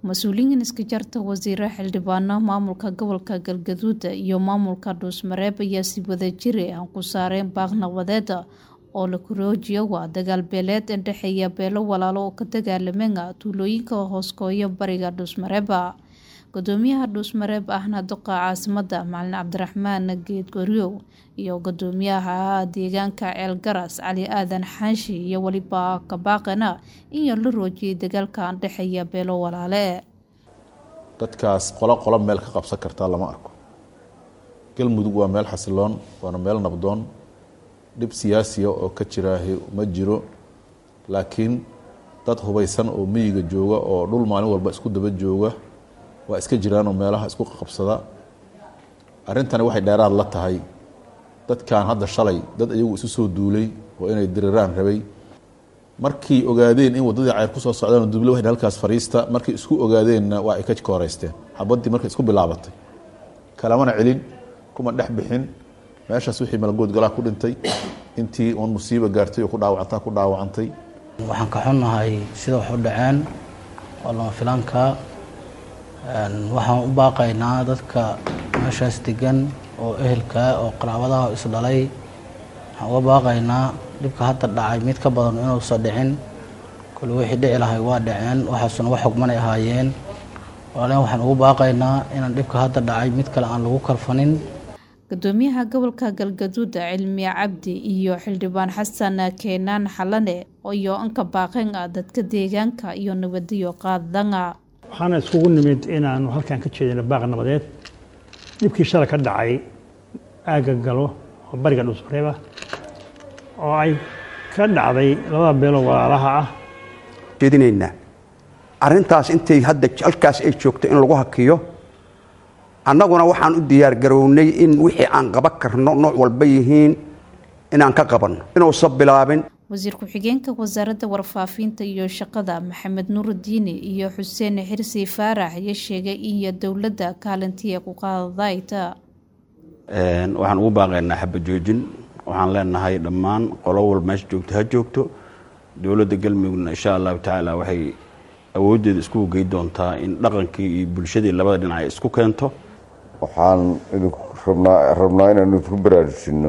mas-uuliyiin iska jarta wasiiro xildhibaano maamulka gobolka galgaduud iyo maamulka dhuusmareeb ayaa si wadajiri ah ku saareen baaq nabadeed oo la koroojiyo waa dagaal beeleed indhexeeya beelo walaalo oo ka dagaalameen tuulooyinka hooskooya bariga dhuusmareeba gudoomiyaha dhuusmareeb ahna duqa caasimada macalin cabdiraxmaan geed goryow iyo gudoomiyaha deegaanka ceelgaras cali aadan xaashi iyo weliba kabaaqena in la roojiyay dagaalka indhexeeya beelo walaale dadkaas qolo qolo meel ka qabsan kartaa lama arko galmudug waa meel xasiloon waana meel nabdoon dhib siyaasiya oo ka jiraahi ma jiro laakiin dad hubaysan oo miyiga jooga oo dhul maalin walba isku daba jooga waa iska jiraanoo meelaha isku qabsada arrintani waxay dheeraad la tahay dadkan hadda shalay dad iyagu isu soo duulay oo inay diriraan rabay markay ogaadeen in waddadii ceyr kusoo socdaan duble waxay halkaas fariista markay isku ogaadeenna waa ay ka kooreysteen xabaddii markay isku bilaabatay kalamana celin kuma dhex bixin meeshaas wixii malagood galaa ku dhintay intii uun musiiba gaartay oo ku dhaawacantaa ku dhaawacantay waxaan ka xunnahay sida wax u dhaceen oo lama filaanka waxaan u baaqaynaa dadka meeshaas degan oo ehelka oo qaraabadaha isdhalay waxaan uga baaqaynaa dhibka hadda dhacay mid ka badan inuusan dhicin kule wixii dhici lahay waa dhaceen waxaasuna wax xugmanay ahaayeen walaalen waxaan ugu baaqaynaa inaan dhibka hadda dhacay mid kale aan lagu kalfanin gudoomiyaha gobolka galgaduud cilmi cabdi iyo xildhibaan xasan keenaan xalane iyo anka baaqeen ah dadka deegaanka iyo nabadiyo qaadanga waxaana iskugu nimid inaanu halkan ka jeedino baaq nabadeed dhibkii shalay ka dhacay aagga galo oo bariga dhuusmareeba oo ay ka dhacday labada beeloo walaalaha ah jeedinaynaa arrintaas intay hadda halkaas ay joogto in lagu hakiyo annaguna waxaan u diyaargarownay in wixii aan qaban karno nooc walba yihiin inaan ka qabanno inuusan bilaabin wasiir ku-xigeenka wasaaradda warfaafinta iyo shaqada maxamed nuurudiini iyo xuseen xirsi faarax ayaa sheegay iyo dowladda kaalintii ku qaadayta waxaan ugu baaqaynaa xabajoojin waxaan leenahay dhammaan qolo walba meesha joogto ha joogto dowladda galmudugna insha allahu tacaala waxay awooddeeda iskugu gey doontaa in dhaqankii iyo bulshadii labada dhinac ay isku keento waxaan idinku rabnaa rabnaa inaan idinku baraarujinno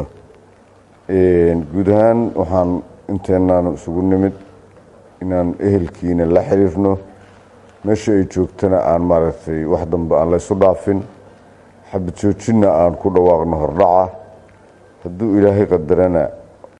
guud ahaan waxaan inteenaan isugu nimid inaan ehelkiina la xiriirno meesha ay joogtana aan maaragtay wax dambe aan laysu dhaafin xabad joojinna aan ku dhawaaqno hordhaca hadduu ilaahay qadarana